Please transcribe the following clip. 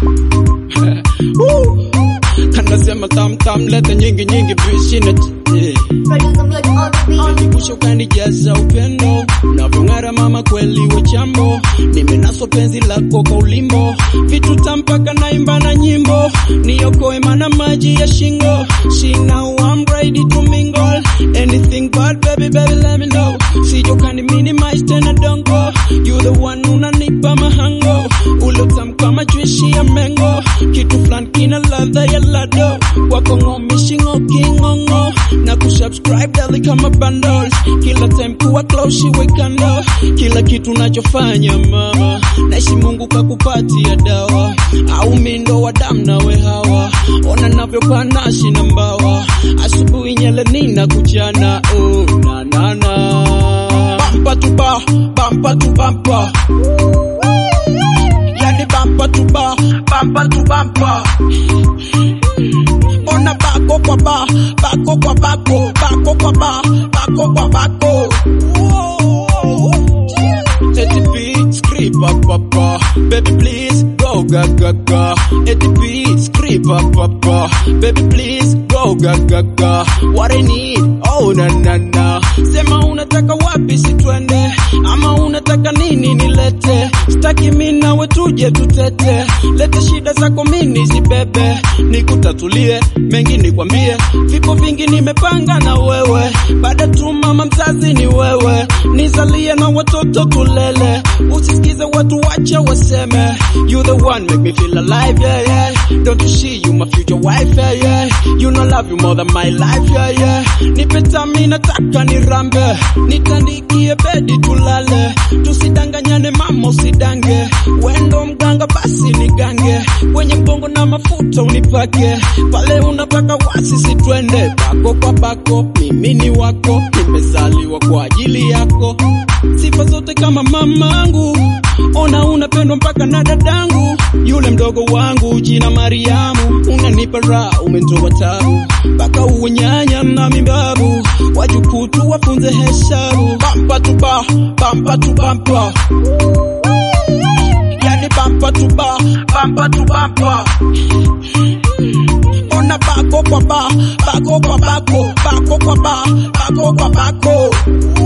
Woo. kanasema tamtam leta nyingi nyingi vishina eh. Producer Blood on the beat. Kusho kanijaza upendo unavyong'ara mama, kweli we chambo, nimenaswa penzi lako kwa ulimbo, vitu tampaka naimba na nyimbo, niokoe mana maji ya shingo, she now I'm ready to mingle, anything but baby baby let me know, sijo kani minimize tena dongo, you the one unanipa mahango, ulotam kama juishi ya mengo, kitu flan kina ladha ya lado, wako ngomishi ngoki ngongo, na kusubscribe dali kama bundles, kila time kuwa close shiwe kando, kila kitu nachofanya mama, naishi Mungu kakupatia dawa, au mindo wa damu nawe hawa, ona navyopanashi na mbawa, asubuhi nyele nina kuchana, oh na na na, bampa tu ba, bampa tu bampa, yani bampa tu ba, bampa tu bampa ona bako kwa ba, bako kwa bako, bako kwa ba, bako kwa bako. Eti beat, script up up up. Baby please go ga ga ga. Eti beat, script up up up. Baby please go ga ga ga. What I need, oh na na na. Sema unataka wapi sitwende, ama unataka nini nilete? Sitaki mimi nawe tuje tutete, lete shida zako mimi zibebe, nikutatulie mengi nikwambie, vipo vingi nimepanga na wewe, baada tu mama mzazi ni wewe, nizalie na watoto tulele, usisikize watu wache waseme, you the one make me feel alive yeah yeah, don't you see you my future wife yeah yeah, you know love you more than my life yeah yeah, nipe tami nataka nirambe, nitandikie bedi tulale, tusidanganyane mama usidange, wendo mganga basi nigange, kwenye mgongo na mafuta unipake, pale unapaka wasi sitwende, bako kwa bako, mimi ni wako, nimezaliwa kwa ajili yako, sifa zote kama mamangu, ona unapendwa mpaka na dadangu, yule mdogo wangu jina Mariamu, unanipa raha, umenitoa tabu, mpaka uwe nyanya na mimbabu, wajukutu wafunze hesabu, bampa tu ba, bampa tu bampa yani bampa tu ba, bampa tu bampa ona bako kwa ba, bako kwa bako, bako kwa ba, bako kwa bako